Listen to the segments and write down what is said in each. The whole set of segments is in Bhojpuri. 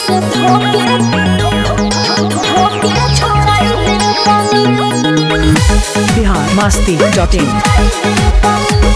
से धोके धोके छोड़ाइले पानी Bihar Masti dot in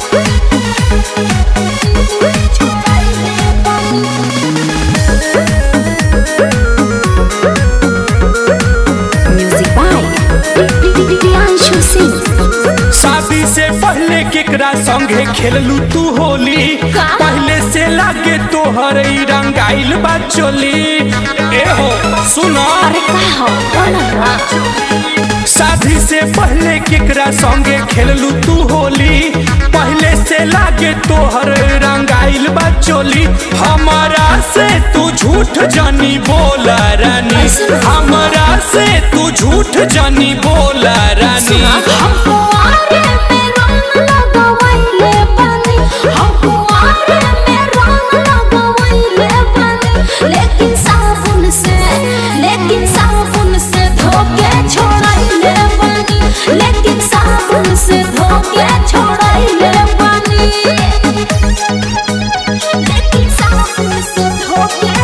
music by Priyanshu Singh शादी से पहले केकरा संगे खेललू तू होली का? पहले से लागे तोहर ई रंगाइल बा चोली ए हो सुनो अरे का हो बोला ना शादी से पहले केकरा संगे खेललू तू होली पहले से लागे तोहर रंगाइल बा चोली हमारा से तू झूठ जानी बोला रानी ऐसे नहीं। हमारा से तू झूठ जानी बोला रानी हमको आरे में रंग लगवाइले पानी हमको आरे में रंग लगवाइले पानी लेकिन साबुन से लेकिन साबुन से धोके छोड़ाइले पानी लेकिन साबुन से धोके छोड़ाइले पानी लेकिन साबुन से धोके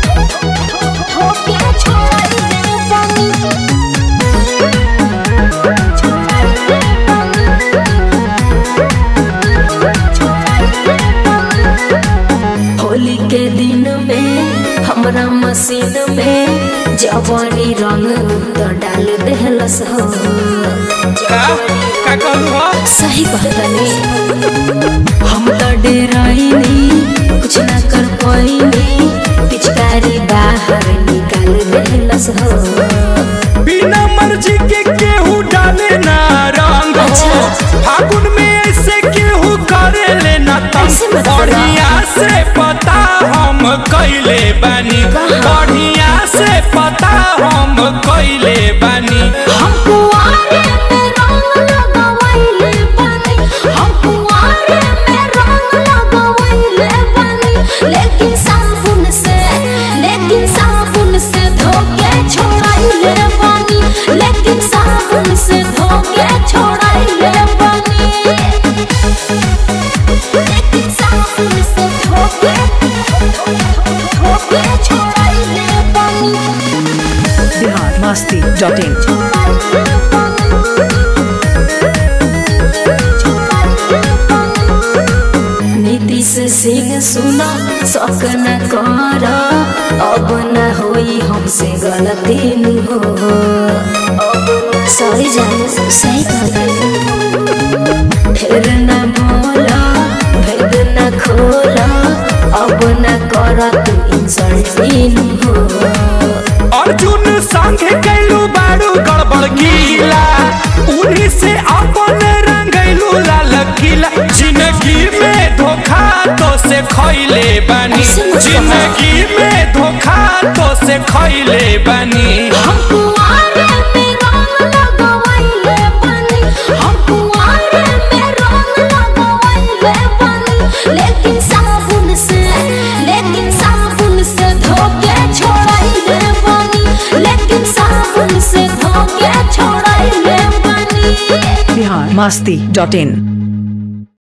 धोके छोड़ाइले पानी होली के दिन में हमरा मशीन में जवानी रंग तो डाल देहलस हो का का कहलू हो सही कहतनी हम तो डेराइनी कुछ ना कर पाइनी पिचकारी बाहर निकाल देहलस हो बिना मर्जी के केहू डाले ना रंग हो अच्छा। फागुन में ऐसे केहू करे ले ना ऐसे तंग मत करो। बढ़िया से पता हम कैले बानी कहाँ? बढ़िया से पता हम कैले बानी हमको आरे में रंग लगवाइले पानी हमको आरे में रंग लगवाइले पानी लेकिन साबुन से लेकिन साबुन से धोके छोड़ाइले पानी लेकिन साबुन से धोके छोड़ाइले पानी लेकिन साबुन से धोके धोके छोड़ाइले पानी बिहार मस्ती डॉट इन नीतीश सिंह सुना शौक न कर अब न होई हमसे गलती नु हो सही जाने सही कहता फिर न बोला भेद न खोला अब न कर तू इंसल्ट हो अर्जुन संगे कैलू बारू गड़बड़ गीला उन्हीं से अपन रंगैलू लाल किला जिंदगी में धोखा तो से खैले बानी ऐसे मत कहो। जिंदगी में धोखा तो से खैले बानी हमको आरे में रंग लगवाइले पानी हमको आरे में रंग लगवाइले पानी लेकिन साबुन से लेकिन साबुन से धोके छोड़ाइले पानी लेकिन साबुन से धोके छोड़ाइले पानी बिहार मस्ती डॉट इन